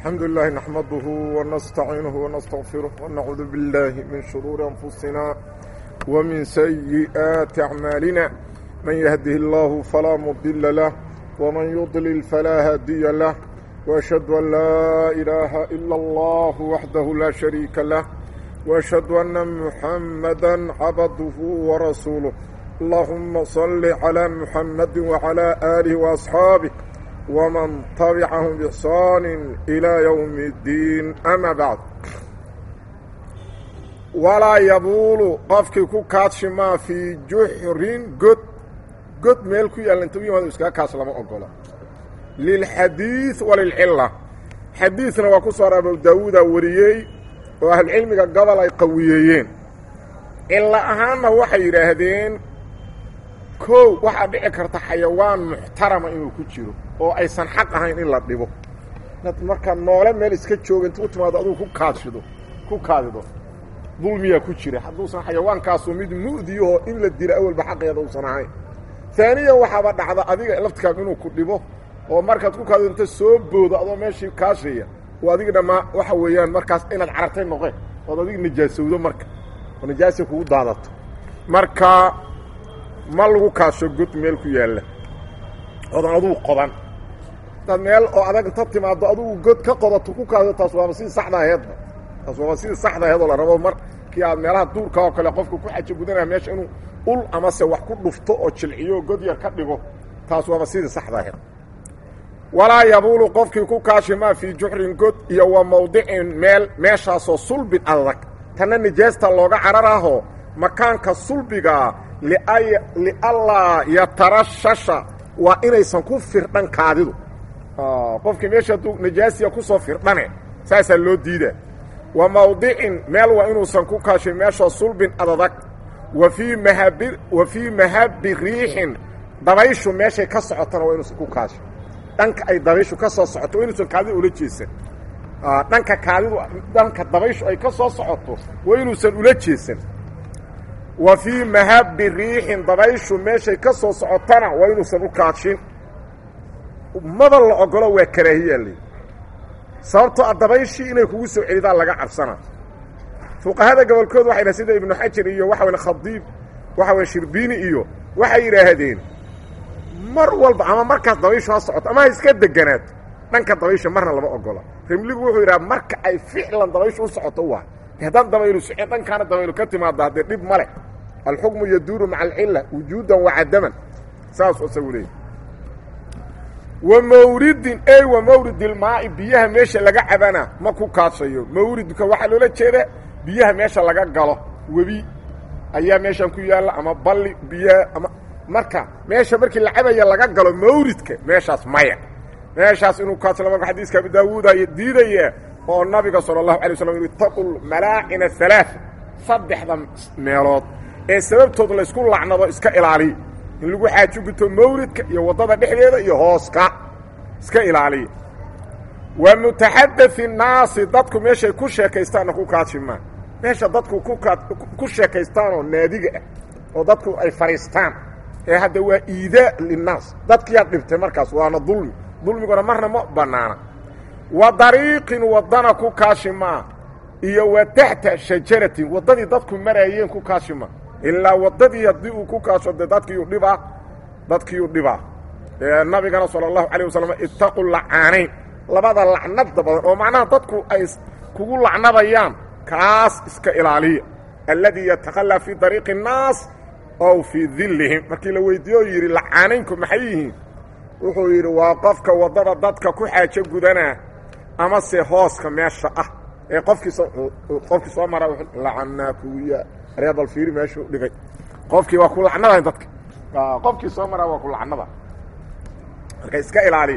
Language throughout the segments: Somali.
الحمد لله نحمده ونستعينه ونستغفره ونعوذ بالله من شرور أنفسنا ومن سيئات أعمالنا من يهده الله فلا مضل له ومن يضلل فلا هادي له وأشهد أن لا إله إلا الله وحده لا شريك له وأشهد أن محمدا عبده ورسوله اللهم صل على محمد وعلى آله وأصحابه ومن طبعهم بإحسان إلى يوم الدين أما بعد ولا يبول قفك كوكاتش ما في جحر قد قد ميلكو يالنتو يوم اسكا كاس لما أقول للحديث وللعلة حديثنا وكسر أبو داود وريي وأهل العلم قبل أي قويين إلا أهانا وحي راهدين kow waxaa dhici karta xayawaan muxtarama inuu ku jiro oo aysan xaq ahayn in la dhibo inaad markaa noole meel iska jooga inta u timaado adugu ku kaadshido ku kaadido dulmiyaa ku jira hadduusan xayawaankaasu mid mu'diyahoo in la dilo awalba xaqeeda uusan ahayn taaniyan waxaaba dhacda adiga laftikaagu inuu ku dhibo oo markaad ku kaadido inta soo boodo adoo meeshii kaashaya oo adiga dhammaa waxa weeyaan markaas inaad carartay noqeen ood adiga nijaasowdo marka oo nijaasa kugu daadato marka ma lagu kaasho god meel ku yaalla odan adugu qodan hadaad meel oo adag inta timaaddo adugu god ka qodato ku kaado taas waaba sidii saxda aheedba taas waaba sidii saxda aheed oo la rabo markii aad meelaha duurka oo kale qofka ku xajo gudanaya meesha inuu ul amase wax ku dhufto oo jilciyo oo god yar ka dhigo taas waaba sidii saxda aheed walaa yabuulu qofkii ku kaashi maa fii juxrin god iyo wa mawdicin meel meeshaasoo sulbin adag tanna nijaasta looga cararaho makaanka sulbigaa liallaa yatarashasha waa inaysan ku firdhan kaadidu qofkii meesha hadduu najaasiya kusoo firdhane saasaa loo diidaa wa mawdicin meel waa inuusan ku kaashin meeshoo sulbin adadag wa fii mahabi wa fii mahabi riixin dabayshu meeshay ka socotana waa inuusan ku kaashin dhanka ay dabayshu ka soo socoto waa inuusan kaadidu ula jeesan dhanka kaadidu dhanka dabayshu ay ka soo socoto waa inuusan ula jeesan wa fii mahabi riixin dabayshu meeshay ka soo socotana waa inuusan u kaashin maba la ogolo waa karaahiyaa leyi sababtoo a dabayshii inay kugu soo celidaan laga cabsana fuqahada gobolkooda waxay dhahen sida ibnu xajar iyo waxa weye khadiib waxa weye shirbiini iyo waxay yidhaahdeen mar walba ama markaas dabayshu ha socoto ama ha iska deganaato dhanka dabaysha marna lama ogola rimligu wuxuu yidhaha marka ay ficlan dabayshu u socoto waa haddaan dabaylu socon dhankaana dabaylu ka timaadda haddee dhib ma leh alxukmu yaduuru maca alcilla wujuudan wa cadaman saasuu isagu leeyay wa mawridin ey wa mawridilmaa'i biyaha meesha laga cabana ma ku kaashayo mawridka waxaa loola jeeda biyaha meesha laga galo webi ayaa meeshan ku yaalla ama balli biyaha ama marka meesha markii la cabaya laga galo mawridka meeshaas maya meeshaas inuu kaaslo marka xadiiska abi daawuuda diidaya oo nabiga salى الlahu alay waslam itaqu malaacina alaaث saddexda meelood ee sababtood laysku lacnado iska ilaaliya in lagu xaajo guto mawridka iyo waddada dhexdeeda iyo hooska iska ilaaliya wa mutaxadaثi الnaasi dadku meeshay ku sheekaystaanna ku kaashimaan meesha dadku ku sheekaystaanoo naadiga ah oo dadku ay fadhiistaan ee hadda waa iidaa linnaas dadkiyaad dhibtay markaas waana dulmi dulmiguna marna ma bannaana wa dariiqin waddana ku kaashimaa iyo wa taxta shajaratin waddadii dadku maraayeen ku kaashima ilaa waddadii haddii uu ku kaasho dee dadkiiu dhibaa dadkiiu dhibaa nabigana sala allahu calayh wasalam ittaqu lacaanayn labada lacnada badan oo macnaha dadku ay kugu lacnadayaan kaas iska ilaaliya alladii yatakhalaa fii dariiqi الnaas ow fii dillihim markii la weydiiye oo yidhi lacaanaynku maxay yihiin wuxuu yidhi waa qofka waddada dadka ku xaajo gudanaa ama se hooska meesha ah ee qofkii qofkii soo mara lacanaa kuya reebal fiiri meeshuu dhigay qofkii waa ku lacnada dadka qofkii soo maraa waa ku lacnada marka iska ilaali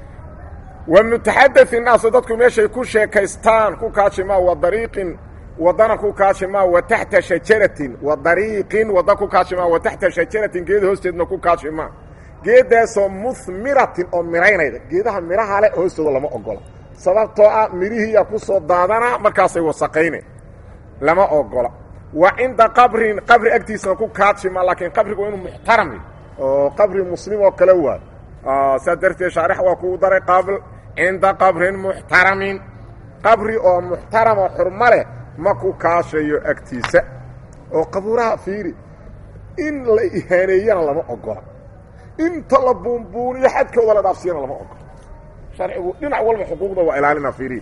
wa mutaxadaثi naasu dadku meeshay ku sheekaystaan ku kaashimaa wa dariiqin waddana ku kaashimaa wa taxta shajaratin wa dariiqin wadda ku kaashimaa wa taxta shajaratin geeda hoosteedna ku kaashimaa geedaasoo muhmiratin oo miraynayda geedaha midhaha leh hoostooda lama ogola sababtoo ah midhihiiyaa ku soo daadanaa markaasay wasaqayne lama ogola wa cinda qabrin qabri agtiisana ku kaadshima laakiin qabrigu waa inuu muxtarami oo qabri muslim oo kale waayo saa darteed shaarix waa kuu daray qaabl cinda qabrin muxtaramin qabri oo muxtaramo xurmo leh ma ku kaashayo agtiisa oo qabuuraha fiiri in la ihaaneeyana lama ogola inta la buunbuuniyo xadkooda la dhaafsiyana lama ogola sharcigu dhinac walba xuquuqda waa ilaalina fiiriya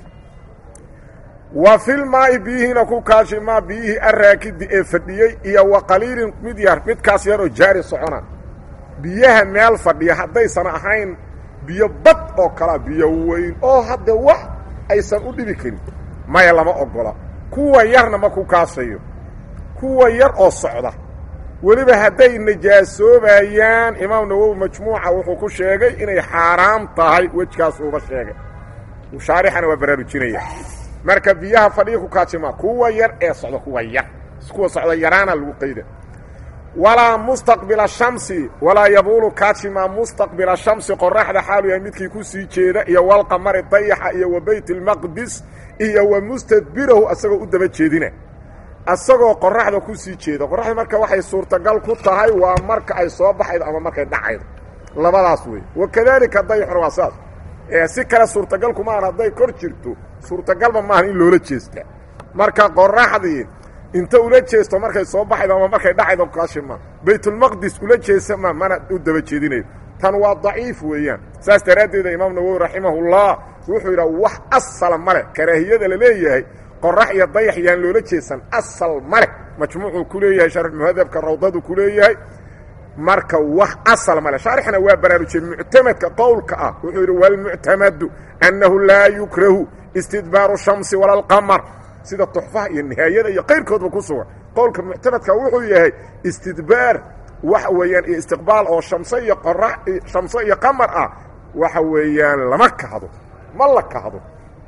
wa filmaa'i biyihiina ku kaashi maa biyihii araakidi ee fadhiyey iyo wa qaliilin mid yar midkaas yaroo jaari socona biyaha meel fadhiya haddaysan ahayn biyo bad oo kalea biyo weyn oo hadda wax aysan u dhibi karin maya lama ogola kuwa yarna ma ku kaashayo kuwa yar oo socda weliba hadday najaasoobayaan imaam nawowi majmuuca wuxuu ku sheegay inay xaaraam tahay wejkaas uuba sheegay shaarixana waa baraarujinaya marka biyaha fadhiya ku kaajima kuwa yar ee socda kuwa yar kuwa socda yaraana lagu qayda walaa mustaqbila shamsi walaa yabuulu kaajima mustaqbila shamsi qoraxda xaalu yahay midkii ku sii jeeda iyo walqamari dayaxa iyo wa bayt lmaqdis iyo wa mustadbirahu asagoo u daba jeedina asagoo qoraxda ku sii jeeda qoraxda marka waxay suurtagal ku tahay waa marka ay soo baxaydo ama markay dhacaydo labadaas wey wakadaalika dayaxuna waa saas ee si kale suurtagal kumaahan hadday kor jirto suurtagalba maahan in loola jeestaa marka qoraxdii inta ula jeesto markay soo baxaydo ama markay dhacaydo kaashima baytulmaqdis ula jeesa ma mana u daba jeedinayo tan waa daciif weeyaan saas daraaddeeda imaam nawowi raximahullah wuxuu yidhaha wax asala ma leh karaahiyada la leeyahay qorax iyo dayax yaan loola jeesan asal ma leh majmuucuu ku leeyahay sharxmuhadabka rawdadu ku leeyahay marka wax asal ma leh shaarixna waa baraarujiyey muctamadka qowlka ah wuxuu yidhi walmuctamadu annahu laa yukrahu istidbaaru shamsi wala alqamar sida tuxfaha iyo nihaayada iyo qayrkoodba ku sugan qowlka muctamadka wuxuu yahay istidbaar waxa weeyaan iyo istiqbaal oo shamse iyo qora shamse iyo qamar ah waxa weeyaan lama kahdo ma la kahdo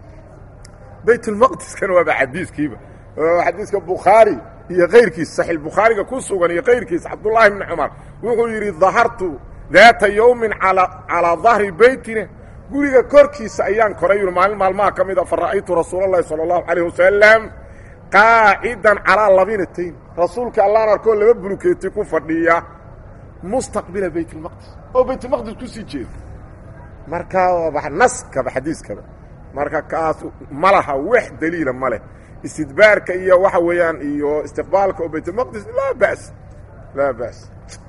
baytulmaqdiskana waaba xadiiskiiba xadiiska bukhaari iyo kayrkiis saxiix bukhaariga ku sugan iyo kayrkiisa cabdullaahi bni cumar wuxuu yidhi dahartu daata yowmin calaa dahri beytina guriga korkiisa ayaan koray yuri maalin maalmaha ka mid a fa ra'aytu rasuula llahi sala allahu calayh wasalam qaacidan calaa labinatayn rasuulka allaan arkoo laba bulukeeti ku fadhiya mustaqbila baytulmaqdis oo baytulmaqdis kusii jeeda marka naskaba xadiiskaba marka kaas ma laha wax daliila ma leh istidbaarka iyo waxa weeyaan iyo istiqbaalka oo baytulmaqdis laa ba's laa ba's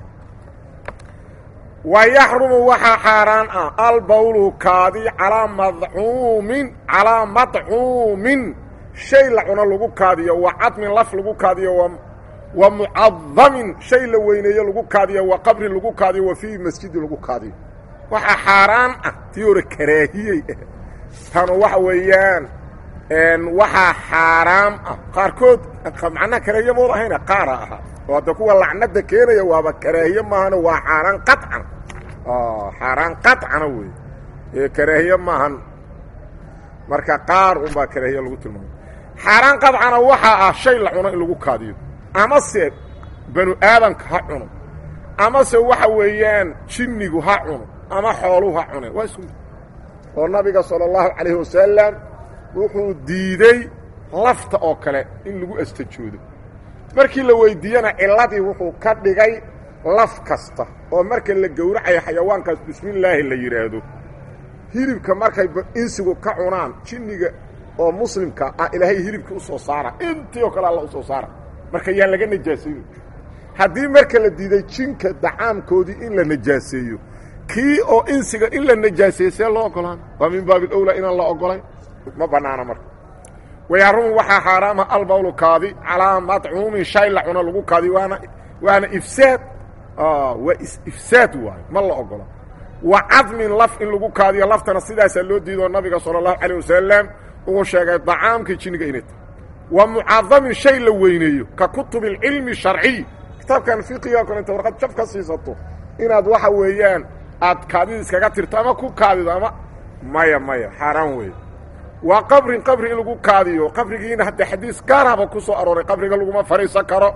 wa yaxrumu waxaa xaaraan ah albawlu kaadi calaa madcuumin calaa madcuumin shay la cuno lagu kaadiyo wa cadmin laf lagu kaadiyo wa mucadamin shay la weyneeyo lagu kaadiyo wa qabri lagu kaadiyo wa fii masjidi lagu kaadiyo waxaa xaaraan ah tii hore karaahiyey tanu waxa weeyaan waxaa xaaraam ah qaarkood macnaha karaahiye mood ahayna qaara ahaa oo hadda kuwa lacnada keenaya waaba karaahiye maahana waa xaaraan qacan xaaraan qacana wey ee karaahiye maahan marka qaar unbaa karaahiye lagu tilmaamay xaaraan qadcana waxaa ah shay la cuno in lagu kaadiyo amase banu aadamka ha cuno amase waxa weeyaan jinnigu ha cuno ama xooluhu ha cuneen waa isku oo nabiga sala allahu calayhi wasalam wuxuu diidey lafta oo kale in lagu astajoodo markii la weydiiyena cilladii wuxuu ka dhigay laf kasta oo marka la gowracayo xayawaankaas bismillaahi la yidhaahdo hilibka markay insigu ka cunaan jinniga oo muslimka ah ilaahay hilibkii u soo saara intii oo kale alla u soo saara marka yaan laga najaasayn haddii marka la diiday jinka dacaamkoodii in la najaaseeyo kii oo insiga in la najaaseeyo see loo ogolaan waa min baabi alowlaa inaan la ogolayn ma bannaana marka wayaarumu waxaa xaaraama albawlu kaadi calaa madcuumin shay la cuno lagu kaadi waana waana ifsaad waa ifsaad waayo ma la ogola wa cadmin laf in lagu kaadiyo laftana sidaasaa loo diidoo nabiga sala allahu calayh wasalam uu sheegay dacaamkii jinniga inay tahay wa mucadamin shay la weyneeyo ka kutubi alcilmi sharciy kitaabkan fiqiga kale inta warqad jaf ka siisato inaad waxa weeyaan aad kaadida iskaga tirto ama ku kaadido ama maya maya xaaraan weeye waa qabrin qabri in lagu kaadiyo qabrigiina hadde xadiis gaaraba ku soo arooray qabriga laguma fadhiisan karo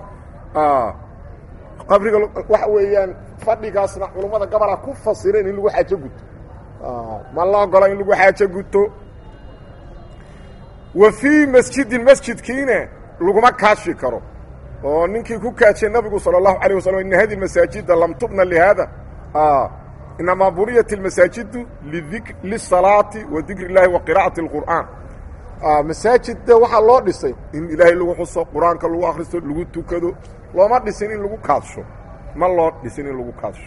qabriga waxa weeyaan fadhigaasna culummada gabola ku fasireen in lagu xaajo guto ma la ogola in lagu xaajo guto wa fii masjidin masjidkiina laguma kaashi karo oo ninkii ku kaajiyey nabigu salى الlahu عalيه waslم ina hadi masaajida lam tubna lihada inamaa buniyat اlmasaajidu lisalaati wa dikri اllaahi wa qira'ati اlqur'aan masaajidda waxaa loo dhisay in ilaahay lagu xuso qur-aanka lagu akhristo lagu tukado looma dhisin in lagu kaadsho ma loo dhisin in lagu kaadsho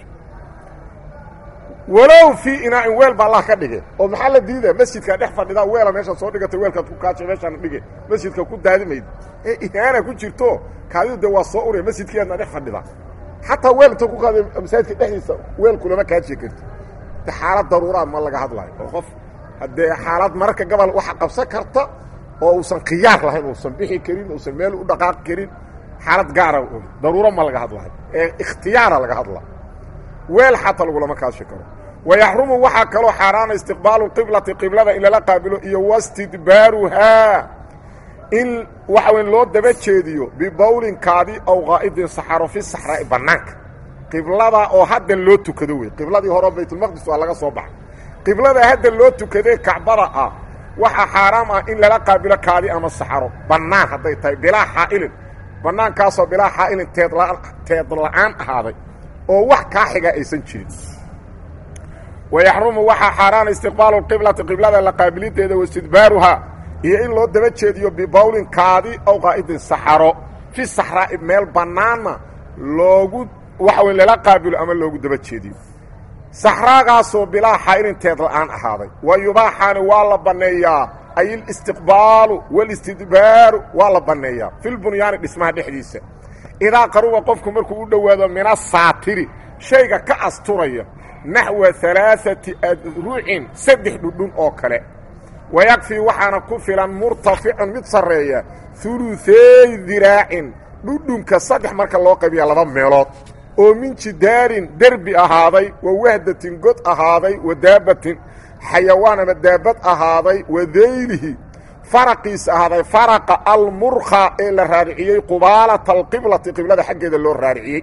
walow fii inaacin weel baa allah ka dhige oo maxaa la diida masjidkaa dhex fadhidaa weela meeshaad soo dhigatay weelkaad ku kaadshay meeshaana dhige masjidka ku daadimayd ee ihaana ku jirto kaadidu dee waa soo uraya masjidkiiaadna dhex fadhidaa xataa weel inta ku qaada masaajidka dhexdiisa weel kulama kaadshi karti de xaalad daruuraa ma laga hadlayo oo qof haddee xaalad mararka gobol waxa qabsan karta oo uusan khiyaar lahayn uusan bixi karin uusan meel u dhaqaaqi karin xaalad gaara daruuro ma laga hadlayo ee ikhtiyaara laga hadla weel xataa lagulama kaashi karo wayaxrumu waxaa kaloo xaaraana istiqbaalu qiblati qiblada in lala qaabilo iyo wastidbaaruhaa in waxa weyn loo daba jeediyo bibawlinkaadi aw qaa'idin saxaro fi saxraa'i bannaanka qiblada oo hadda loo tukado wey qibladii hore baytulmaqdis waa laga soo baxay qiblada hadda loo tukadee kacbada ah waxaa xaaraam ah in lala qaabilo kaadi ama saxaro bannaan hadday tahay bilaa xaa'ilin bannaankaasoo bilaa xaa'ilin teedla teed la'aan ahaaday oo wax kaa xiga aysan jirin wayaxrumu waxaa xaaraana istiqbaalu qiblati qiblada la qaabilideeda wastidbaaruhaa iyo in loo daba jeediyo bibawlin kaadi aw qaa'idin saxaro fi saxraa'i meel bannaanna loogu waxa wey lala qaabilo ama loogu daba jeediyo saxraagaasoo bilaa xaa'ilin teed la'aan ahaaday wa yubaaxaani waa la banneeyaa ay alistiqbaalu waalistidbaaru waa la banneeyaa filbunyaani dhismaha dhexdiisa idaa qaruba qofku markuu u dhowaado min asaatiri shayga ka asturaya naxwa alaaati adrucin saddex dhudhun oo kale wayakfii waxaana ku filan murtaficun mid sarreeya huluثeey diraacin dhudhunka saddex marka loo qaybiya laba meelood oo min jidaarin derbi ahaaday wa wahdatin god ahaaday wa daabatin xayawaan ama daabad ahaaday wa daylihi faraqiis ahaaday faraqa almurkha ee la raariciyey qubaalata alqiblati qiblada xaggeeda loo raariciyey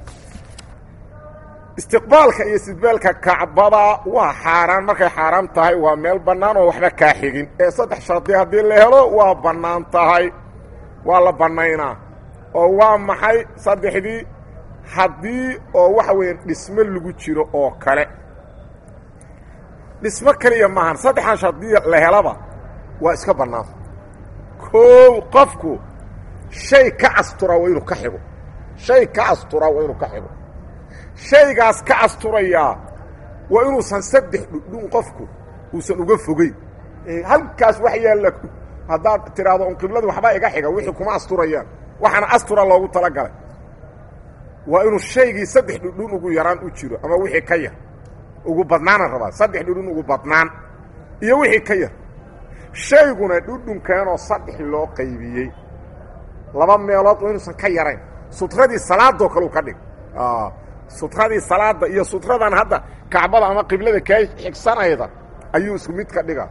istiqbaalka iyo istidbaalka kacbada waa xaaraan markay xaaraam tahay waa meel bannaan oo waxba kaa xigin ee saddex shardi haddii la helo waa bannaan tahay waa la bannaynaa oo waa maxay saddexdii haddii oo waxa weeye dhismo lagu jiro oo kale dhismo keliya maahan saddexan shardi la helaba waa iska bannaanta koow qofku shay ka asturaa waa inuu ka xigo shay ka asturaa waa inuu ka xigo shaygaas ka asturayaa waa inuusan saddex dhudhun qofku uusan uga fogeyn halkaas wax yaalla haddaad tidhaahdo un qibladii waxbaa iga xiga wixii kuma asturayaan waxaana astura loogu talagalay waa inuu shaygii saddex dhudhun ugu yaraan u jiro ama wixii ka yar ugu badnaanaan rabaa saddex dhudhun ugu badnaan iyo wixii ka yar shayguna dhudhunkeenoo saddex loo qaybiyey laba meelood waa inuusan ka yarayn sutradii salaadoo kaleu ka dhig sutradii salaada iyo sutradan hadda kacbada ama qiblada kaa xigsanayda ayuu isku mid ka dhiga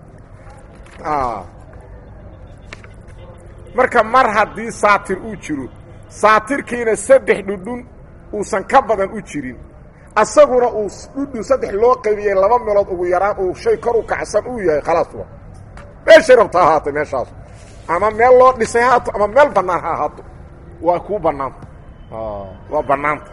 marka mar haddii saatir uu jiro saatirkiina saddex dhudhun uusan ka badan u jirin asaguna uu dhudhun saddex loo qaybiyey laba meelood ugu yaraan uu shay kor u kacsan uu yahay khalaasba meeshay rabta ahaatay meeshaas ama meel loo dhisay haato ama meel bannaan ha ahaato waa kuu bannaanta waa bannaanta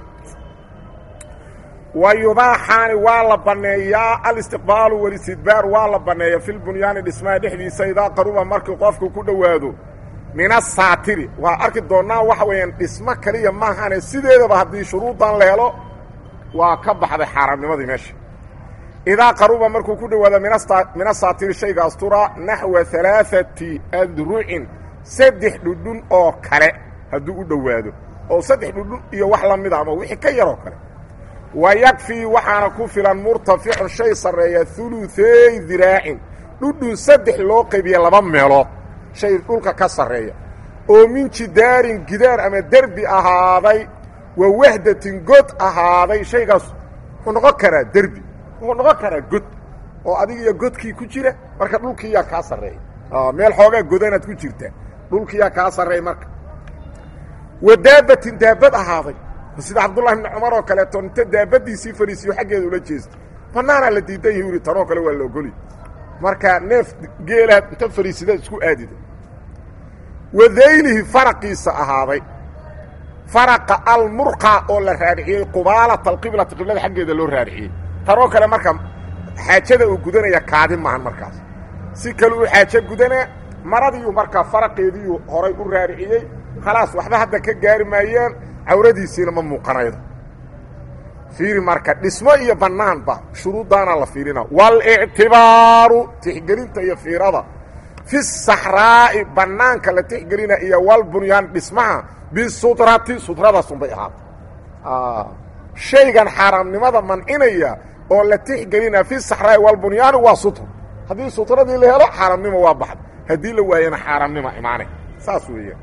wa yubaaxaani waa la banneeyaa alistiqbaalu walistidbaar waa la banneeya filbunyaani dhismaha dhexdiisa idaa qaruba markii qofku ku dhowaado min asaatiri waa arki doonnaa waxa weeyaan dhismo kaliya maahane sideedaba haddii shuruudan la helo waa ka baxday xaaraamnimadii meesha idaa qaruba markuu ku dhowaado min asaatiri shayga astura naxwa alaaati adrucin saddex dhudhun oo kale hadduu u dhowaado oo saddex dhudhun iyo wax la mida ama wixii ka yaroo kale wa yakfii waxaana ku filan murtaficun shay sarreeya huluثeey diraacin dhudhun saddex loo qaybiya laba meelood shay dhulka ka sarreeya oo min jidaarin gidaar ama derbi ahaaday wa wahdatin god ahaaday shaygaas wuxuu noqon karaa derbi wuxuu noqon karaa god oo adig iyo godkii ku jira marka dhulkiiyaa kaa sarreeya meel xoogaa godanaad ku jirta dhulkiyaa kaa sarreeya marka wa daabatin daabad ahaaday sida cabdullahi bni cumar oo kaleeto inta daabadiisii fariisiyo xaggeeda ula jeestay bannaanaa la diidan yahi uri tanoo kale waa la ogoli marka neef geelaad inta fariisidaad isku aadida wadaylihi faraqiisa ahaaday faraqa almurqa oo la raariciyey qubaalata alqiblati qiblada xaggeeda loo raariciyey tanoo kale marka xaajada uu gudanaya kaadi maahan markaas si kale uu xaajo gudanaa maradiiu markaa faraqeediiu horay u raariciyey khalaas waxba hadda ka gaari maayaan cawradiisiina ma muuqanaydo fiiri marka dhismo iyo bannaanba shuruuddaana la fiirina walictibaaru tixgelinta iyo fiirada fi saxraa'i bannaanka la tixgelina iyo walbunyaan dhismaha bisutrati sutradaasunbay ahaata shaygan xaaraamnimada mancinaya oo la tixgelina fi saxraa'i walbunyaani waa sutr haddii sutradii la helo xaaraamnimo waa baxda haddii la waayana xaaraamnima imaane saas weeyaan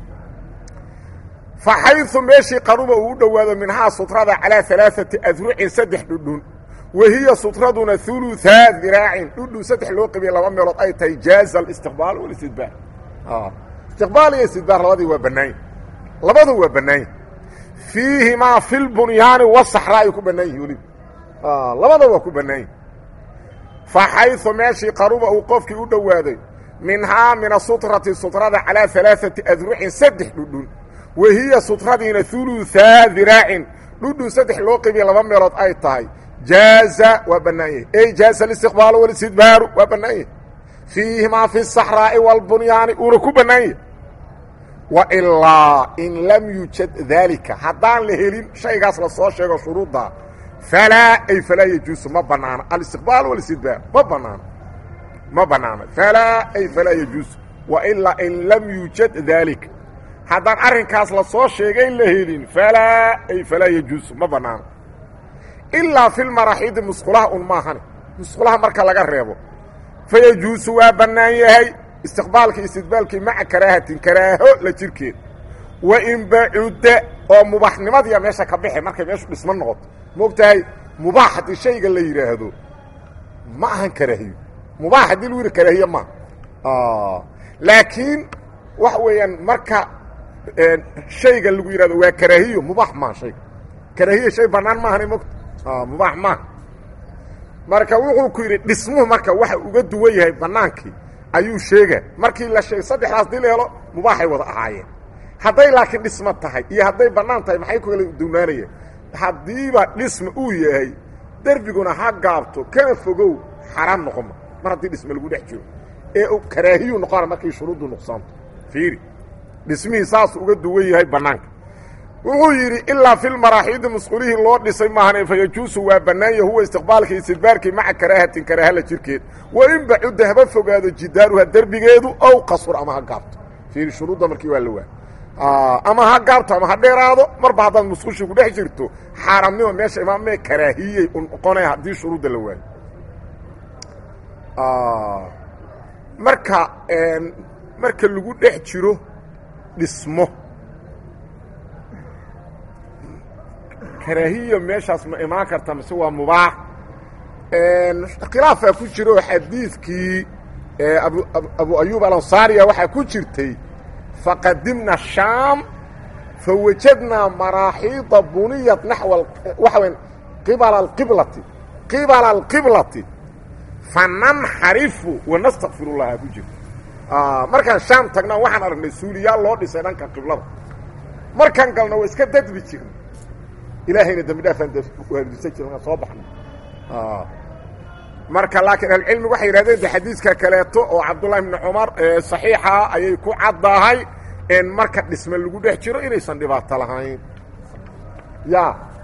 fa xayثu meeshii qaruba uu u dhowaado minhaa sutrada calىa alaaثati adrucin saddex dhudhun wa hiya sutraduna uluثaa diraacin dhudhun saddex loo qabiye laba meelood ay tahay jaaza اlistiqbaal wاlistidbaar istiqbaal iyo istidbaar labadii waa bannaany labadu waa bannaanya fiihimaa fi lbunyaani wasaxraa ay ku bannaan yihin weliba labada waa ku bannaanya fa xayثu meeshii qaruba uu qofkii u dhowaaday minhaa min asutrati sutrada calىa alaaثati adrucin saddex dhudhun wa hiya sutradiina uluثaa diraacin dhudhun saddex loo qabiye laba meelood ay tahay jaaza waa bannaan yahay ey jaaza alistiqbaalu walistidbaaru waa bannaan yahay fiihimaa fi saxraa'i wاlbunyaani uuna ku bannaan yahay wailaa in lam yujad daalika haddaan la helin shaygaas la soo sheego shuruudda falaa ay falaa yajuusu ma bannaano alistiqbaal walistidbaar ma bannaano ma bannaano falaa ay falaa yajuusu wailaa in lam yujad daalika haddaan arrinkaas la soo sheegay la helin falaa ay falaa yajuusu ma bannaano ilaa fi lmaraxiidi musqulaha un maahane musqulaha marka laga reebo fa yajuusu waa bannaan yahay istiqbaalkii istidbaalkii maca karaahatin karaaho la jirkeed wa in bacudda oo mubaaxnimadiya meesha ka bixi markay meeshu dhismo noqoto moogtahay mubaax haddii shayga la yidhaahdo ma ahan karaahiyo mubaax haddii lagu yidhi karaahiye maaha laakiin waxa weeyaan marka shayga lagu yidhahdo waa karaahiyo mubaax maaha shayga karaahiya shay bannaan maahana mogta mubaax maaha marka wuxuu ku yidhi dhismuhu marka waxa uga duwan yahay bannaankii ayuu sheega markii la sheegay saddexdaas dii la helo mubaaxay wada ahaayeen hadday laakiin dhismo tahay iyo hadday bannaan tahay maxay ku kala duwnaanayeen haddiiba dhisma uu yahay derbiguna ha gaabto kana fogow xaraan noqoma mar haddii dhisme lagu dhex jiro ee karaahiyu noqona markay shuruuddu nuqsaanto fiiri dhismihii saasuu uga duwan yahay bannaanka wuxuu yidhi ilaa fi lmaraaxiidi musqulihii loo dhisay maahane fa yajuusu waa bannaanya huwa istiqbaalkii istidbaarkii maca karaahatin karaahala jirkeed wa in bacudda haba fogaado jidaaruha derbigeedu ow qasur ama ha gaabto fiiri shuruudda markii waa la waa ama ha gaabto ama ha dheeraado marba haddaad musqushii ku dhex jirto xaaraamnimo meesha imaamee karaahiyey u noqonaya haddii shuruudda la waayo marka marka lagu dhex jiro dhismo karaahiya meeshaas ma imaan karta mise waa mubaax khilaafaa ku jira oo xadiidkii abu abu ayub alansaariya waxaa ku jirtay faqadimna shaam fawajadnaa maraaxiida buniyat naxwa waxa weya qibala alqiblati qibala alqiblati fananxarifu wanastakfir llaha ku jirta markaan shaam tagnaan waxaan aragnay suuliyaal loo dhisay dhanka qiblada markaan galna waa iska dadbi jirna ilaahayna dembi dhaafaan waardisan jirna soo baxna marka laakiin ahlucilmigu waxay yidhahdeen de xadiiska kaleeto oo cabdullahi bni cumar saxiixa ayay ku caddahay in marka dhisme lagu dhex jiro inaysan dhibaato lahayn ya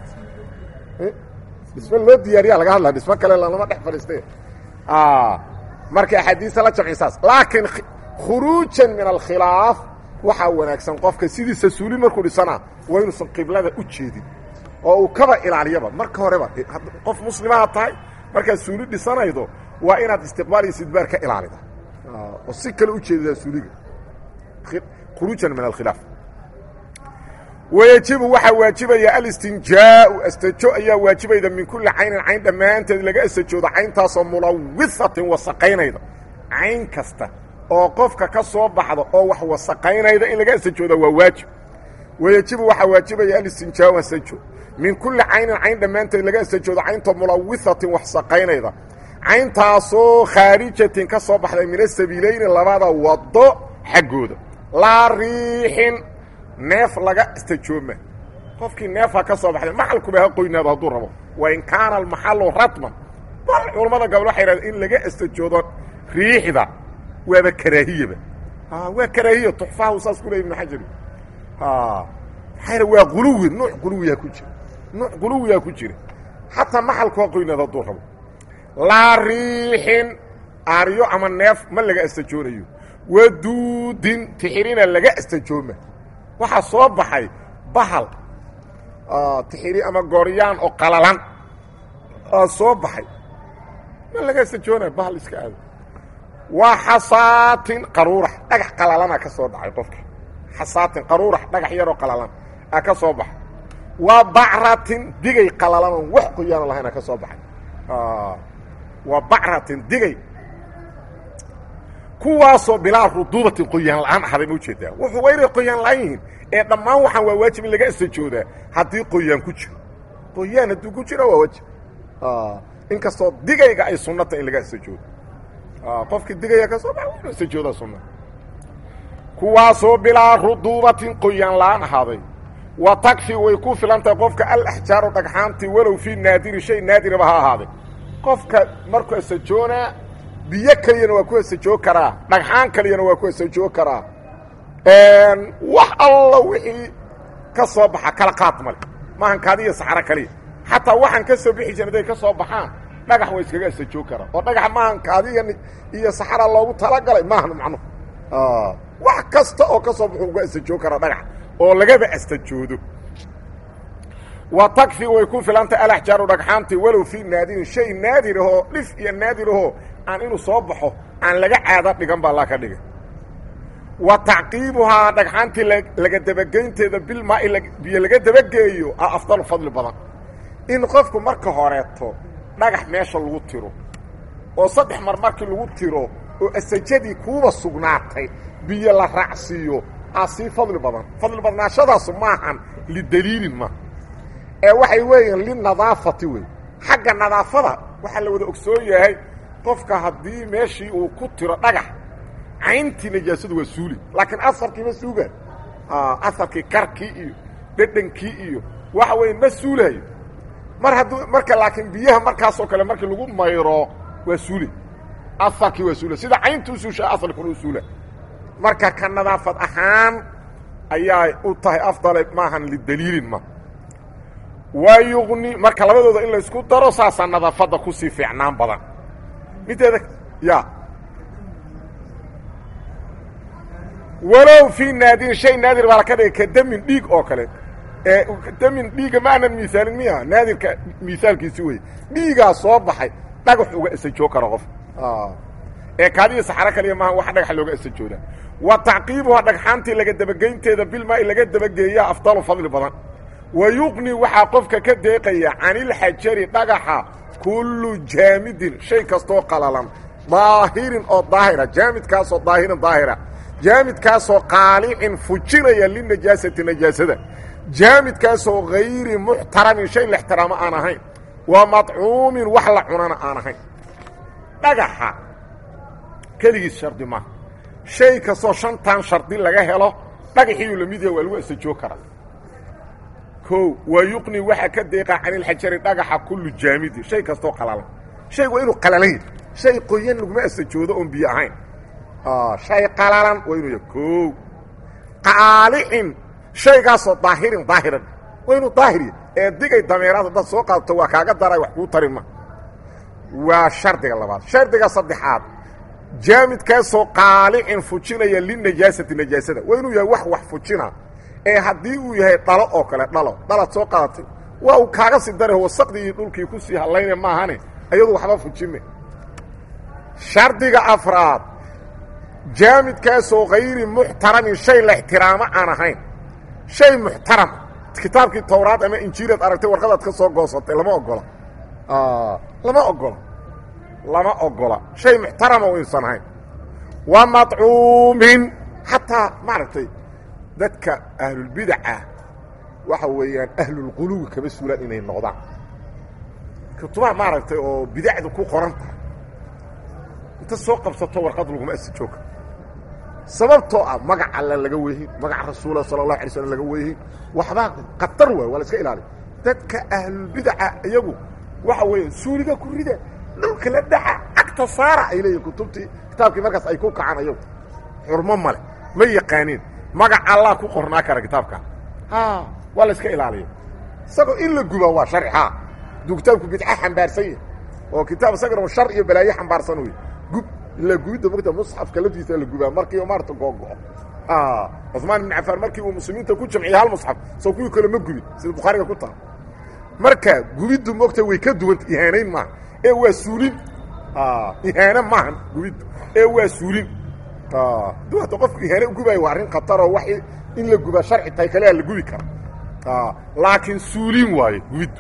dhisme loo diyaariya laga hadlaya dhismo kale lama dhex fadhiiste marka axaadiista la jamci saas laakiin khuruujan min alkhilaaf waxaa wanaagsan qofka sidiisa suuli markuu dhisana waa inuusan qiblada u jeedin oo uu kaba ilaaliyaba marka horeba qof muslimaha tahay markaad suuli dhisanaydo waa inaad istiqbaal iyo istidbaar ka ilaalida oo si kale u jeedidaa suuliga khuruujan min alkhilaaf wayajibu waxaa waajibaya alistinjaau astajo ayaa waajibayda min kulli caynin cayn dhammaanteed laga astajoodo cayntaasoo mulawihatin wasaqaynayda cayn kasta oo qofka ka soo baxda oo wax wasaqaynayda in laga astajooda waa waajib wayajibu waxaa waajibaya alistinjaau astajo min kulli caynin cayn dhammaanteed laga astajoodo cayntoo mulawihatin wax saqaynayda cayntaasoo khaarijatin ka soo baxday min asabiilayni labada wado xaggooda laa riixin neef laga istajooma qofkii neefha ka soo baxday maxalkuba ha qoynaado hadduu rabo wain kaana almaxalu ratman bal culammada gabal waxay yidhahdeen in laga astajoodo riixda waaba karaahiyaba waa karaahiya tuxfahu saas ku ley ibnu xajari maxaa waa quluwi nuuc quluwiyaa ku jira nuuc quluwiyaa ku jira xataa maxalku ha qoynaado hadduu rabo laa riixin aaryo ama neef ma laga astajoonayo waduudin tixirina laga astajooma waxaa soo baxay bahal tixiri ama gooryaan oo qalalan aa soo baxay ma laga astajoonaya bahal iska aado waa xasaatin qaruurax dhagax qalalana ka soo dhacay qofka xasaatin qaruurax dhagax yaroo qalalan aa ka soo baxay waa bacratin digay qalalanon wax qoyaano lahayna ka soo baxay waa bacratin digay kuwaasoo bilaa ruduubatin qoyaan la-aan ahaday ma ujeedaa wuxuu waa inay qoyaan la-aan yihiin ee dhammaan waxaan waa waajib in laga astajoodaa haddii qoyaan ku jiro qoyaan hadduu ku jiro waa waajib inkastoo digayga ay sunnata in laga astajoodo qofkii digaya ka soo bax inu astajoodaa sunna kuwaasoo bilaa ruduubatin qoyaan la-aan ahaaday wa takfi way ku filan tahay qofka alaxjaaru dhagxaantii walow fii naadiri shay naadiraba ha ahaaday qofka markuu astajoonaa biyo keliyana waa ku astajoog karaa dhagxaan keliyana waa ku astajoog karaa wax alla wixii ka soo baxa kala qaad male maahan kaadiya saxaro kaliya xataa waxaan ka soo bixi jirin haday ka soo baxaan dhagax waa iskaga astajoog karaa oo dhagax maahan kaadiya iyo saxara loogu talagalay maahan macnuhu wax kasta oo ka soo baxu uga astajoog karaa dhagax oo lagaba astajoodo wa takfi way ku filantay alaxjaaru dhagxaantii walow fii naadirin shay naadir ahoo dhif iyo naadir ahoo aan inuu soo baxo aan laga caada dhigan baa laa ka dhigay wa tacqiibuhaa dhagxaantii laga dabageynteeda bilmaai biyo laga dabageeyo a afdalu fadli badan in qofku marka horeeto dhagax meesha lagu tiro oo saddex mar markii lagu tiro oo asajadii kuuba sugnaatay biyo la raacsiiyo a sii fadli badan fadli badnaashadaasu maahan lidaliilin ma ee waxay weeyaan linadaafati wey xagga nadaafada waxaa la wada ogsoon yahay qofka haddii meeshii uu ku tiro dhagax cayntii najaasadu waa suuli laakiin asarkii ma suugaan asarkii karkii iyo dhedhankii iyo waxa weya ma suulayo mar hadduu marka laakiin biyaha markaasoo kale markii lagu mayro waa suuli asarkii waa suula sida caynta u suushaa asalkuna u suula marka ka nadaafad ahaan ayaa u tahay afdale maahan lidaliilin ma waa yuqni marka labadooda in laysku daro saasaa nadaafadda kusii fiicnaan badan mideeda ya walow fii naadirin shay naadir baa laka dhigay ka damin dhiig oo kale ee damin dhiigga ma aanan miisaalin miya naadirka miisaalkiisi wey dhiigaa soo baxay dhagax uga asajoo karo qof ee kaadiya saxaro kaliya maaha wax dhagaxa looga asajoodaa wa tacqiibuha dhagxaantii laga dabageynteeda bilmaai laga dabageeyaa afdalu fadli badan wa yuqni waxaa qofka ka deeqaya canilxajari dhagaxa kullu jaamidin shay kastoo qalalan daahirin oo daahira jaamidkaasoo daahirin daahira jaamidkaasoo qaalicin fujinaya linajaasati najaasada jaamidkaasoo hayri muxtaramin shay la ixtiraamo aan ahayn wa madcuumin wax la cunana aan ahayn dhagaxa keligiis shardi maaha shay kastoo shantan shardi laga helo dhagaxiiyuu la mid yaha waa lagu asajoo karaa o waa yuqni waxaa ka deeqa canilxajari dhagaxa kullu jaamidi shay kastoo qalalan shaygu waa inuu qalalan yahy shay qoyan laguma asajoodo oon biyo ahayn shay qalalan waa inuu yahay o qaalicin shaygaasoo daahirin daahiran waa inuu daahir yahy ee digay dameeraad haddaad soo qaadato waa kaaga daray wax kuu tari ma waa shardiga labaad shardiga saddexaad jaamidkaasoo qaalicin fujinaya linajaasati najaasada waa inuu yahay wax wax fujina ee haddii uu yahay dhalo oo kale dhalo dhalaad soo qaadatay waa uu kaaga sii dara wasaqdii iyo dhulkii ku sii hallayna maahane ayadu waxba fujime shardiga afraad jaamidkaasoo hayri muxtaramin shay la ixtiraamo aan ahayn shay muxtarama kitaabkii towraad ama injiilaad aragtay warqadaad ka soo goosatay lama ogola lama ogola lama ogola shay muxtarama waysan ahayn wa madcuumin xataa maaragtay dadka ahlulbidaca waxa weeyaan ahlulquluwi kama suulaan inay noqdaan kutubaha maaragtay oo bidacdu ku qoran tahay inta soo qabsato warqad laguma asajooga sababtoo ah magac alla laga weehin magac rasuula sala allahu alay slam laga weehin waxbaa khatar waay waa la iska ilaaliya dadka ahlulbidaca iyagu waxa weeye suuliga ku rida dhulka la dhaca cagta saara ay leeyihin kutubtii kitaabkii markaas ay ku kacaan ayagu xurmo male ma yaqaaniin magac allah ku qornaa kara kitaabka waa la iska ilaaliya isagoo in la gubaa waa sharci ha aduu kitaabku bidca xambaarsan yahay oo kitaab isagana shar iyo balaayo xambaarsan wey gub la gubidda mogta musxafka laftiisa la gubaa markii maarata googo-o cusmaan ibn cafaan markii uu muslimiinta ku jamciyey hal musxaf soo kuwii kale ma gubin sida bukhaariga ku taha marka gubiddu mogta way ka duwanta ihaanayn maaha ee waa suulin ihaane maahan gubiddu ee waa suulin du hadda qofku ihaane gubaayo waa arrin khataroo wa in la gubaa sharci tahay kalea la gubi kara laakiin suulin waaye gubiddu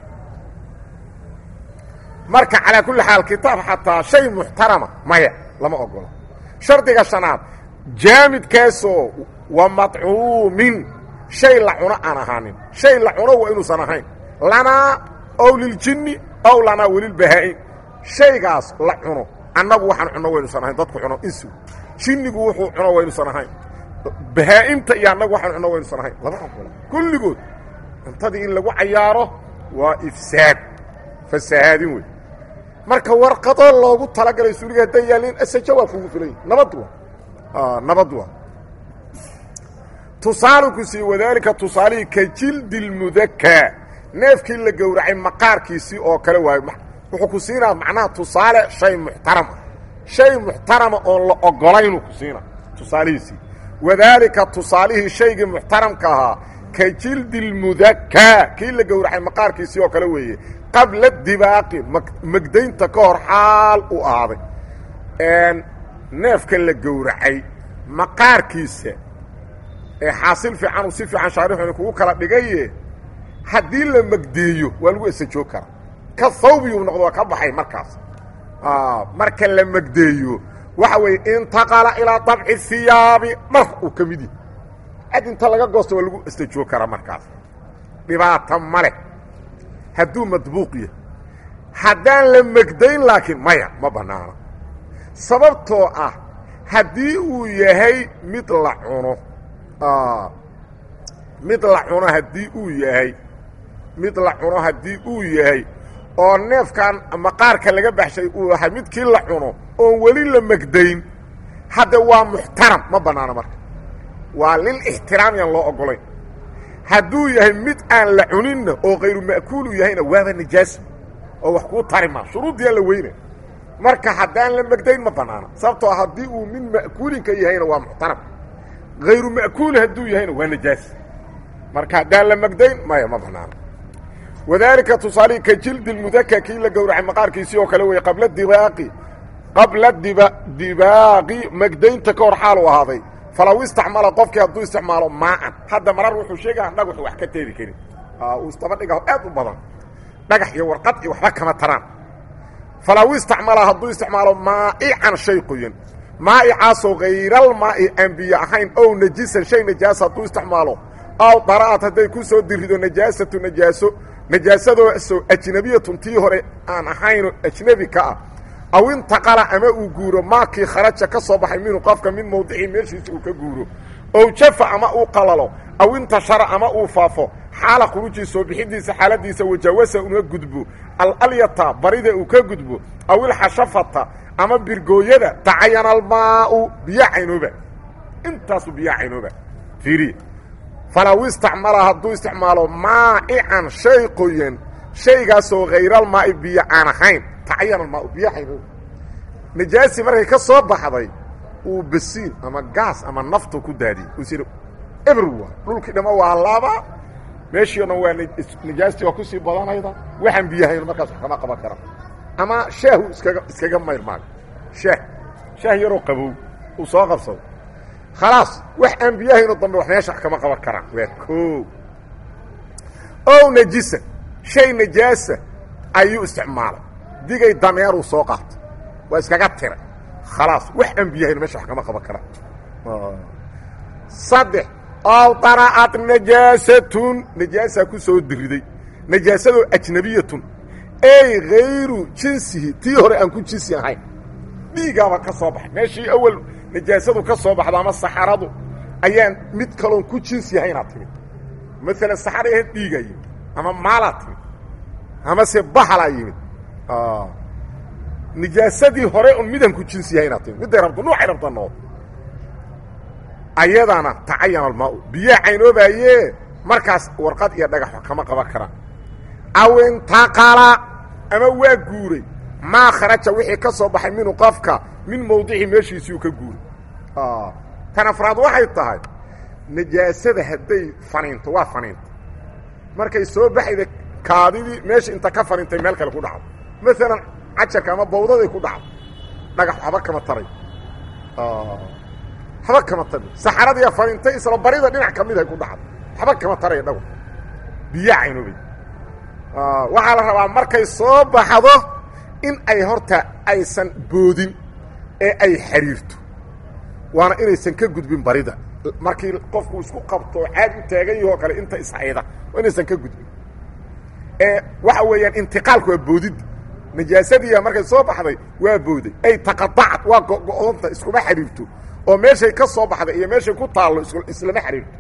marka calaa kulli xaal kitaab xataa shay muxtarama maya lama ogolo shardiga shanaad jaamidkaasoo wa madcuumin shay la cuno aan ahaanin shay la cuno waa inuusan ahayn lanaa ow liljinni ow lanaa welilbahaa-in shaygaas la cuno annagu waxaan cunno waynuusan ahayn dadku cuno insu jinnigu wuxuu cuno waynuusan ahayn bahaa-imta iyo annagu waxaan cunno waynuusan ahayn lama ogola kulligood cuntadii in lagu cayaaro waa ifsaad fasahaadin wey marka warqadoo loogu talagalay suuliga hadday yaalliin asajo waa kugu filan yahi nabad waa nabad waa tusaalu ku sii wadaalika tusaalihii ka jildi lmudakaa neefkii la gowracay maqaarkiisii oo kale waayo wuxuu ku siinaa macnaha tusaale shay muxtarama shay muxtarama oon la ogolaynuu ku siina tusaalihiisii wadaalika tusaalihii shaygii muxtaramka ahaa ka jildi lmudakaa kii la gowracay maqaarkiisii oo kale weeye qabla dibaaqi magdaynta ka hor xaal u ahaaday neefka la gowracay maqaarkiisa ee xaasil fiican uu si fiican shaarixuni kugu kala dhigaye haddii la magdeeyo waa lagu esajoog karaa ka thawbiyuu noqdo waa ka baxay markaas marka la magdeeyo waxa weeye intaqala ilaa dabci hiyaabi dhar uu ka mid yahay cad inta laga goosto waa lagu estajoog karaa markaas dhibaata ma leh hadduu madbuuq yahay haddaan la megdayn laakiin maya ma bannaano sababtoo ah haddii uu yahay mid la cuno mid la cuno haddii uu yahay mid la cuno haddii uu yahay oo neefkan maqaarka laga baxshay uu yahay midkii la cuno oon weli la megdayn hadda waa muxtaram ma bannaano marka waa lil ixtiraam yaan loo oggolayn hadduu yahay mid aan la cuninna oo kayru ma'kuulu yahayna waaba nijaas oo wax kuu tari maa shuruuddiyaa la weyna marka haddaan la megdayn ma bannaano sababtoo haddii uu mid ma'kuulinka yahayna waa muxtaram hayru ma'kuul hadduu yahayna waa nijaas marka haddaan la megdayn maya ma bannaano wadaalika tusaalihii ka jildi lmudaka kii la gowracay maqaarkiisii oo kale weye qabla dibaaqi qabla diba dibaaqi megdaynta ka hor xaalu ahaaday falaw istacmala qofkii hadduu isticmaalo maaan hadda marar wuxuu sheegaa dhagaxu wax ka teeri karin uu istaba dhigaho aad u badan dhagax iyo warqad iyo waxba kama taraan falaw istacmala hadduu isticmaalo maa'ican shay qoyan maa'icaasoo hayralmaa'i aan biyo ahayn ow najisan shay najaasa hadduu isticmaalo aw dara'ad hadday ku soo dirido najaasatu najaaso najaasadooso ajnabiyatun tii hore aan ahaynoo ajnebi ka ah aw intaqala ama uu guuro maakii kharaja ka soo baxay minhu qofka min mawdicii meeshiisa uu ka guuro ow jafa ama uu qalalo aw intashara ama uu faafo xaala khuruujii soo bixidiisa xaaladiisa wajawasa una gudbo alalyata barida uu ka gudbo aw ilxashafata ama birgooyada tacayana almaau biyo caynooba intaasu biyo caynooba fiiriya falaw istacmala hadduu isticmaalo maa'ican shay qoyan shaygaasoo hayralmaa'i biyo aan ahayn tacayana almaau biyo caynooba najaasi markay ka soo baxday uu basiin ama gaas ama naftu ku daadiyey uusir ebr waa dhulkii dhama waa laaba meeshii o dhan waa najaastii waa kusii badanayda waxaan biyahayn markaas wax kama qaban karaan ama shaahu iskaga iskaga mayrmaaga shaah shaah yaroo qabow uu soo qabsado khalaas wax aan biyahaynoo dambe wax meesha wax kama qaban karaan waa koo ow najisa shay najaasa ayuu isticmaalay digay dameeruu soo qaatay waa iskaga tiray khalaas wax aan biyahayn meesha wax kama qaban karaan saddex ow dara'at najaasatun najaasaa ku soo diriday najaasadoo ajnabiyatun ey hayru jinsihi tii hore aan ku jinsi ahayn dhiigaaba ka soo baxay meeshii awal najaasadu ka soo baxdo ama saxaradu ayaan mid kaloon ku jins yahaynaa timid maalan saxara ahayd dhiigaa yimid ama maalaa timid amase bahalaa yimid nijaasadii hore un midaan ku jins yahaynaa timid midday rabto nuucay rabta nood ayadana tacayana almaa-u biyaa caynoobaayee markaas warqad iyo dhagax kama qaban karaan aw intaqala ama waa guuray maa kharaja wixii ka soo baxay minhu qofka min mawdici meeshiisii uu ka guuray tan afraad waxay tahay najaasada hadday faniinto waa faniinta markay soo baxayda kaadidii meesha inta ka faniintay meel kale ku dhacdo maalan cajarka ama bawdaday ku dhacdo dhagax waxba kama taray waxba kama tari saxaradiiya faniintay isla barida dhinac ka midahay ku dhacdo waxba kama taraya dhago biyaa caynoobay waxaa la rabaa markay soo baxdo in ay horta aysan boodin ee ay xiriirto waana inaysan ka gudbin barida markii qofku isku qabto caad u taagan yahoo kale inta ishayda waa inaysan ka gudbin ee waxa weeyaan intiqaalku waa boodidda najaasadiiya markay soo baxday waa booday ay taqadacad waa go-doonta iskuma xiriirto oo meeshay ka soo baxday iyo meeshay ku taallo islama xiriirto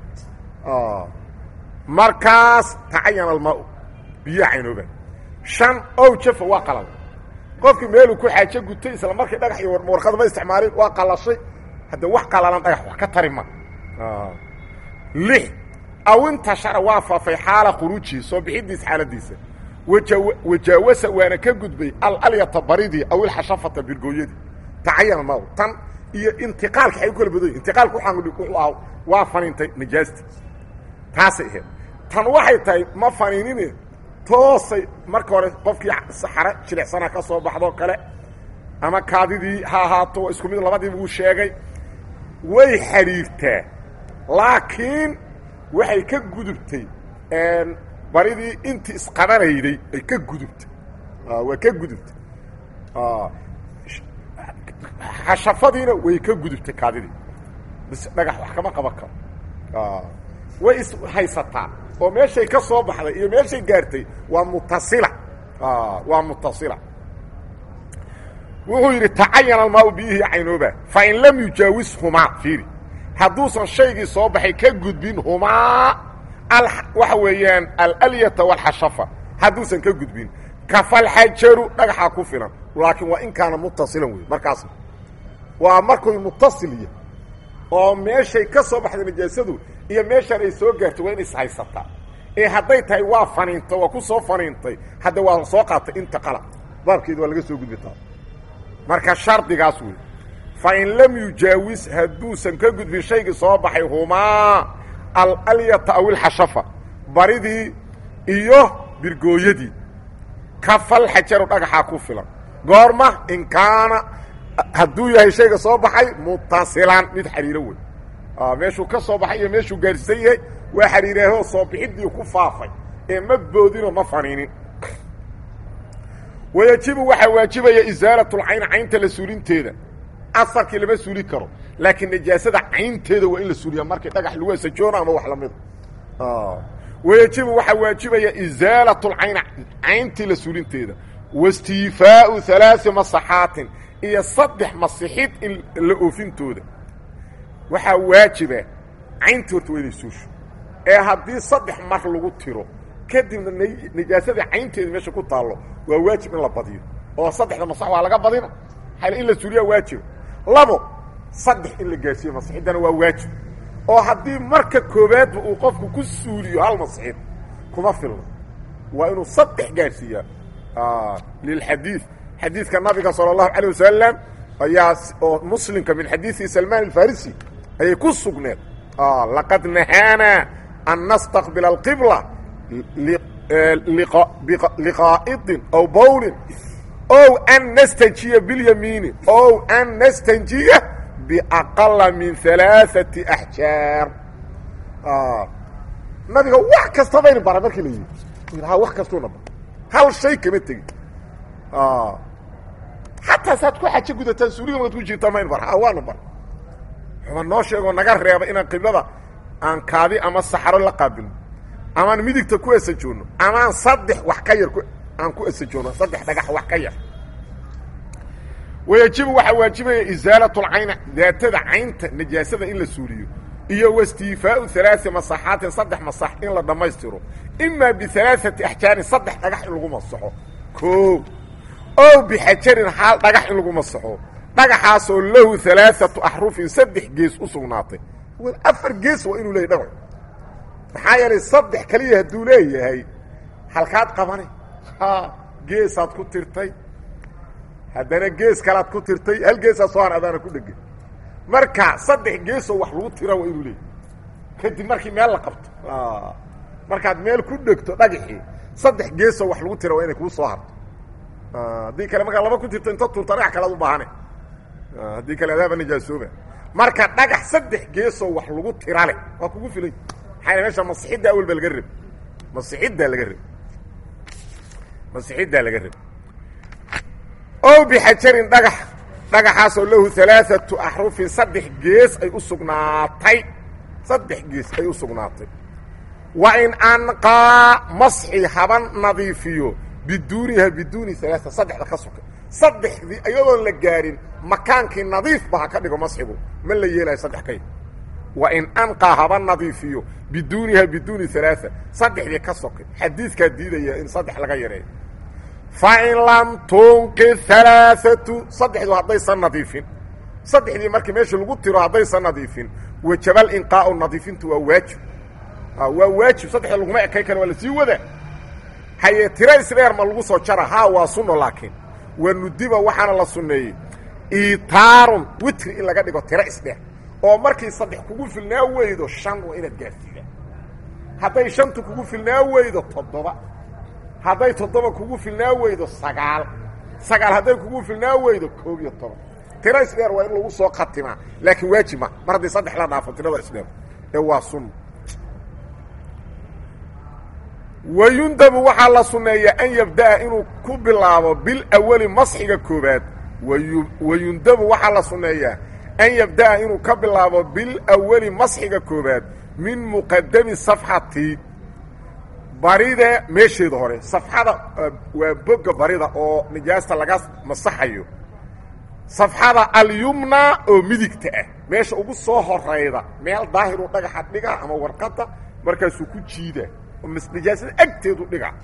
markaas tacayana almaa biyo caynooba shan ow jafa waa qalal qofkii meeluu ku xaajo gutay isla markii dhagax iyo warqad ma isticmaalin waa qalashay hadda wax qalalan dhagax wax ka tari ma lix aw intashara waa faafay xaala khuruujihi soo bixidiisa xaaladiisa wajaawasa waana ka gudbay alalyata baridii aw ilxashafata birgooyadii tacayana ma tan iyo intiqaalka ay u kala badan intiqaalka wuxuu ah waa faniintay najaasti taasay ahayd tan waxay tahay ma faniinine toosay marka hore qofkii saxare jilicsana ka soo baxdoo kale ama kaadidii ha ahaato isku mid labadiiba uu sheegay way xidhiirtaa laakiin waxay ka gudubtay baridii intii isqabanayday ay ka gudubtay waa ka gudubtay xashafadiina way ka gudubtay kaadidii bis dhagax wax kama qaban karo way is haysataa oo meeshay ka soo baxday iyo meeshay gaartay waa mutasila waa mutasila wuxuu yidhi tacayana almaau biyihii caynooba fain lam yujaawis humaa fiiri hadduusan shaygii soo baxay ka gudbin humaa waxa weeyaan alalyata walxashafa hadduusan ka gudbin kafalxajaru dhagaxaa ku filan laakiin waa in kaana mutasilan wey markaas waa markuy mutasilya oo meeshay ka soo baxday najaasadu iyo meeshaan ay soo gaartay waa in ishaysataa ee hadday tahay waa faniinta waa ku soo faniintay hadda waa soo qaatay inta qala baabkeeda waa laga soo gudbi taa marka shardigaas wey fa in lam yujaawis hadduusan ka gudbin shaygii soo baxay humaa alalyata aw ilxashafa baridii iyo birgooyadii kafal xajaru dhagaxaa ku filan goorma in kaana hadduu yahay shayga soo baxay mutasilan mid xariiro wey meeshuu ka soo baxay iyo meeshuu gaarsiisan yahay waa xariiraahoo soo bixidii ku faafay ee ma boodinoo ma faniinin wayajibu waxaa waajibaya isaalatulcayn caynta la suulinteeda asarkii lama suuli karo laakiin najaasada caynteeda waa in la suuliyaa markii dhagax lagu asajoono ama wax lamida wayajibu waxaa waajibaya isaalatulcayn cayntii la suulinteeda waistiifaau halaai masaxaatin iyo saddex masixid in la oofintooda waxaa waajiba cayntii horta waa inay suusho ee haddii saddex mar lagu tiro kadibna najaasadii caynteeda meesha ku taallo waa waajib in la badiyo oo saddexda masax waa laga badina xal in la suuliyaa waajib labo saddex in la gaarsiiyo masixiddana waa waajib oo haddii marka koobaadba uu qofku ku suuliyo hal masixid kuma filno waa inuu saddex gaarsiiyaa lilxadiid xadiidka nabiga salى الlahu عalيه wasalam ayaa oo muslimka min xadiiثi salman الfarisi ayay ku sugneed laqad nahaana an nastaqbila اlqibla liqaa'idin aw bowlin ow an nastanjiya biاlyamiini ow an nastanjiya biaqala min ثalaaثaةi axjaar nabiga wax kasta bayna bara markii la yidhi ha wax kastuuna bar hal shay kama tegin xataa saad ku xajo gudataan suuliga maad ku jirtaa mayn bar waana bar xuba noo sheegoo naga reeba inaan qiblada aan kaadi ama saxaro la qaabilno amaan midigta ku esajoonno amaan saddex wax ka yar aan ku esajoonno saddex dhagax wax ka yar wayajibu waxaa waajibaya isaalat lcayna daatada caynta najaasada in la suuliyo iyo wastiifaau alaai masaxaatin saddex masax in la dhammaystiro imaa bialaaati axjaarin saddex dhagax in lagu masaxo o ow bixajarin xaal dhagax in lagu masaxo dhagaxaasoo lahu alaaatu axrufin saddex gees u sugnaatay afar gees waa inuu leeyay dhagax maxaa yeelay saddex keliya hadduu leeyahay halkaad qabane geesaad ku tirtay haddana gees kalaad ku tirtay hal geesaa soo har adaana ku dhegay marka saddex geesoo wax lagu tira waa inuu leeyahy kadib markii meel la qabto markaad meel ku dhegto dhagaxii saddex geesoo wax lagu tira waa inay kuu soo harto haddii kale markaa laba ku tirto inta turta dhagax kalead u baahane haddii kale adaaba nijaasooba marka dhagax saddex geesoo wax lagu tira leh waa kugu filay maxaa meesha masixidda awel ba laga reb masixiddaa laga reb masixiddaa laga reb o bixajarin dhagax dhagaxaasoo lahu alaaatu axrufin saddex gees ay u sugnaatay saddex gees ay u sugnaatay wa in anqaa masxi haban nadiifiyo biduuniha biduuni alaaa saddexda ka soka saddexdii iyadoon la gaarin makaankii nadiifba ha ka dhigo masxigu ma la yeelayo saddex kay wa in anqaa haba nadiifiyo biduuniha biduuni alaaa saddexdii ka sokay xadiidkaa diidaya in saddex laga yareeyo fain lam tunqi alaaatu saddexdu haddaysan nadiifin saddexdii markii meesha lagu tiro haddaysan nadiifin wajabal inqaau nadiifintu waa waajib waa waajib saddexda laguma ekay kale waa la sii wada haye tiro isdheer ma lagu soo jara haa waa sunno laakiin waa nudiba waxaana la sunneeyey itaarun witri in laga dhigo tiro isdheer oo markii saddex kugu filnaa weydo shan waa inaad gaarsiida hadday shantu kugu filnaa weydo toddoba hadday toddoba kugu filnaa weydo sagaal sagaal hadday kugu filnaa weydo koob iyo toban tiro isdheer waa in lagu soo khatimaa laakiin waajib ma mar haddii saddex la dhaafo tirada isdheer ee waa sunno wayundabu waxaa la sunneeyaa an yabda'a inuu ku bilaabo bilawali masxiga koobaad wayundabu waxaa la sunneeyaa an yabda'a inuu ka bilaabo bilawali masxiga koobaad min muqadami safxati barida meesheeda hore safxada waa boga barida oo nijaasta laga masaxayo safxada alyumna oo midigta ah meesha ugu soo horayda meel daahiru dhagaxa dhiga ama warqadda markaasuu ku jiida nijaasada agteedu dhiga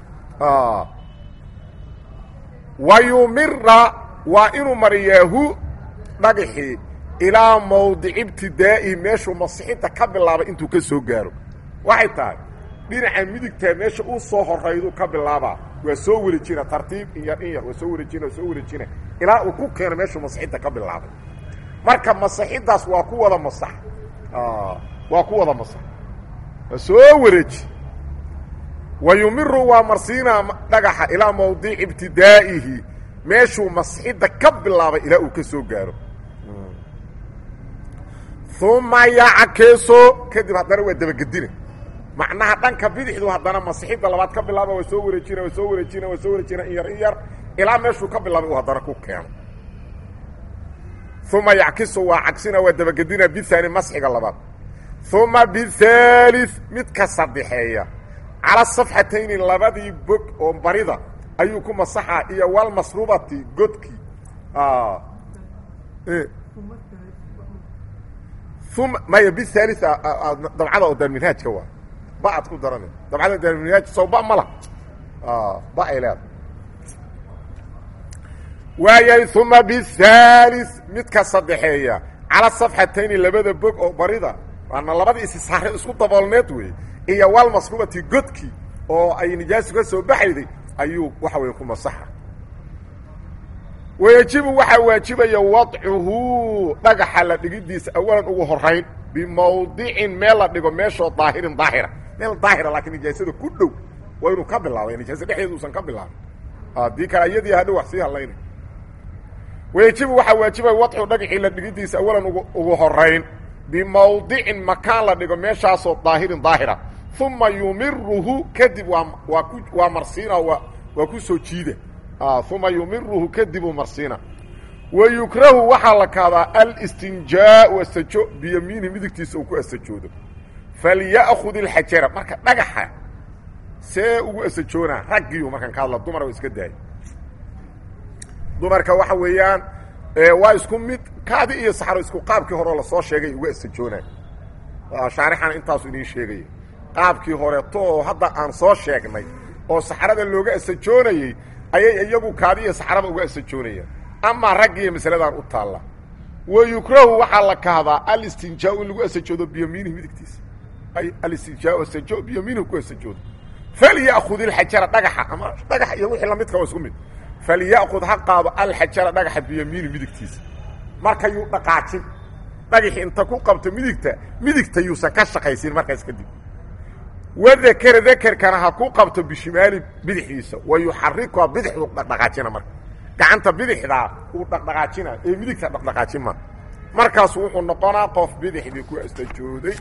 wa yumira waa inuu mariyaahu dhagaxii ilaa mawdici ibtidaa'ihi meeshuu masixinta ka bilaabay intuu ka soo gaaro waxay tahay dhinaca midigtaa meesha uu soo horaydu ka bilaabaa waa soo wareejina tartiib in yar in yar waa soo wareejina waa soo wareejina ilaa uu ku keeno meeshuu masixinta ka bilaabay marka masixiddaas waa ku wada masax waa ku wada masax waa soo wareeji wa yumiru waa marsiinaa dhagaxa ilaa mawdici ibtidaa'ihi meeshuu masixidda ka bilaabay ilaa uu ka soo gaaro uma yackeeso kadib haddana waa dabagedina macnaha dhanka bidixdu haddana masixidda labaad ka bilaaba waa soo wareejina waa soo wareejina waa soo wareejina in yar in yar ilaa meeshuu ka bilaabay uu haddana ku keeno uma yackisu waa cagsina waa dabagedina bihaani masxiga labaad uma bihaali midka saddexeeya cala safxatayni labadii bog oo barida ayuu ku masaxaa iyo walmasrubati godkii uma maya bihaali dabcada oo daarminhaajka waa ba'ad ku darana dabcada daarminhaaj sow ba ma laha ba ay leeda waayahay uma bihaali midka saddexeeya cala safxatayni labada bog oo barida waana labadii isisaare isku daboolneed wey iyo walmasrubati godkii oo ay nijaasu ka soo baxayday ayuu waxa weeye ku masaxa wayajibu waxaa waajibaya wadcuhu dhagaxa la dhigidiisa awalan ugu horayn bimawdicin meel la dhigo meeshoo daahirin daahira meel daahira laakiin nijaasada ku dhow waa inuu ka bilaabay nijaasa dhexdeeda uusan ka bilaabin haddii kale iyadii hadhow wax sii hadlayna wayajibu waxaa waajibaya wadcu dhagaxii la dhigidiisa awalan ugu horayn bimawdicin makaan la dhigo meeshaasoo daahirin daahira uma yumiruhu kadib waa waa ku waa marsiina waa waa ku soo jiida uma yumiruhu kadibuu marsiina wa yukrahu waxaa la kahdaa alistinjaau asajo biyamiinihi midigtiisa uu ku asajoodo falya'kud ilxajara marka dhagaxa see ugu asajoonaa raggiyu markaan ka hadla dumar iska daaya dumarka waxa weeyaan waa isku mid kaadi iyo saxro isku qaabkii horeo lasoo sheegay uga asajoonay shaarixana intaasu idiin sheegaya qaabkii horeeto oo hadda aan soo sheegnay oo saxrada looga asajoonayey ayay iyagu kaadi iyo saxraba uga asajoonayaan amaa raggiiyo masaladan u taalla wa yukrahu waxaa la kahdaa alistinjaa in lagu asajoodo biyamiinihi midigtiisa ay alistinjaa asajo biyamiinihi ku asajoodo falya'kud ilxajara dhagaxa ama dhagax iyo wixii lamidka waa isku mid falya'kud ha qaado alxajara dhagaxa biyamiini midigtiisa marka yuu dhaqaajin dhagaxi inta ku qabto midigta midigta yuusan ka shaqaysin markaas kadib wadakera dakerkana ha ku qabto bishimaali bidixdiisa wa yuxarikuha bidixdu dhaqdhaqaajina marka gacanta bidixdaa uu dhaqdhaqaajina ee midigta dhaqdhaqaajin ma markaasu wuxuu noqonaa qof bidixdii ku astajooday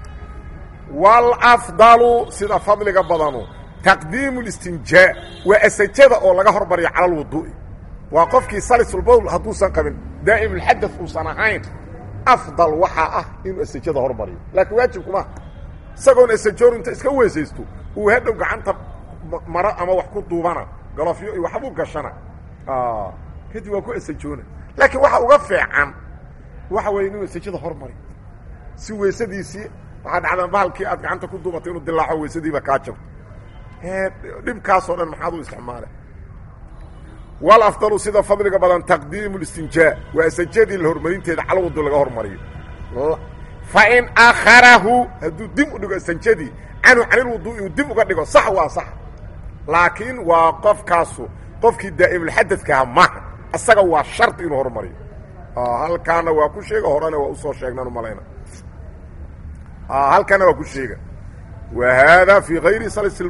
waalafdalu sida fadliga badanu taqdiimu listinjaa waa asajada oo laga hormariyo cala alwuduu'i waa qofkii salisulbowl hadduusan qabin daa'imulxadad uusan ahayn afdal waxaa ah inuu asajada hormariyo laakiin waajibkuma isagoon asajoor inta iska weesaysto uu hadhow gacanta maro ama wax ku duubana galofyo iyo waxbuu gashana kadib waa ku asajoona laakiin waxa uga fiican waxa weeye inuu asajada hormari si weysadiisii waxaa dhacdaan bahalkii aad gacanta ku duubatay inuu dilaaco weysadiiba kaa jabto dhibkaasoo dhan maxaad u isticmaalay walafdalu sida fadliga badan taqdiimu listinjaa waa asajadii la hormarinteeda calwadu laga hormariyo fain akharahu hadduu dib u dhigo asanjadii canhu canilwuduu'i uu dib uga dhigo sax waa sax laakiin waa qofkaasu qofkii daa'imulxadadkaha maha isaga waa shardi inuu hormariyo halkaana waa ku sheega horena waa usoo sheegnaan umalayna halkaana waa ku sheega wa haadaa fii hayri salis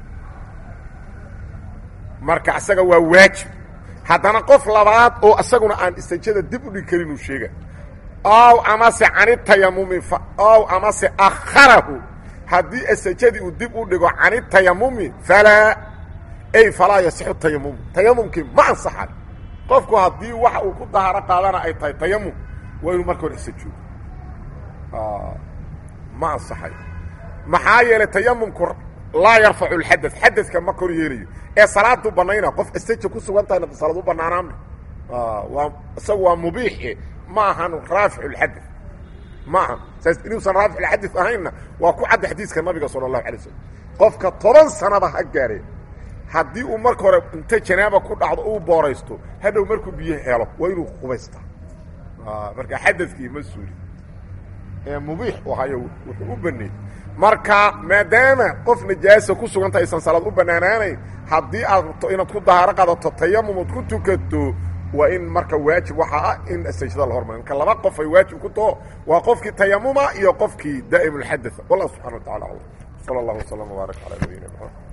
marka isaga waa waajib haddana qof labaad oo isaguna aan isanjada dib u dhigi karin uu sheega ow amase canitayamumi ow amase akharahu haddii asajadii uu dib u dhigo canitayamumi falaa ay falaa yasixu tayamumu tayamumkii ma ansaxay qofku haddii waxa uu ku dahaaro qaadana ay tahay tayamum waa inuu marka hore isajoodo ma ansaxay maxaa yeelay tayamumku laa yarfacu اlxadad xadadka ma kor yeelayo ee salaadu banayna qof asaja ku sugan tahayna salaad u banaanaame waa isaga waa mubiixe ma ahan raafic اlxadad ma ahan saas inuusan raafic اlxadad ahaynna waa ku cadda xadiiska nabiga salى الlahu alay slm qofka toban sanaba ha gaareen haddii uu marka hore inta janaaba ku dhacdo uu booraysto hadhow markuu biyo helo waa inuu qubaystaa marka xadadkii ma suuli ee mubiix u hayo wuxuu u baneey marka maadaama qof najaasa ku suganta aysan salaad u bannaanaanayn haddii aad rabto inaad ku dahaaro qaadato tayamum ood ku tukato waa in marka waajib waxaa ah in sajada la hormariyo marka laba qof ay waajib ku taho waa qofkii tayamuma iyo qofkii daa'im اlxadaa wallah subxana wa tacala aclam salى اllah waslama wbaarak calaa nabiyina mxamed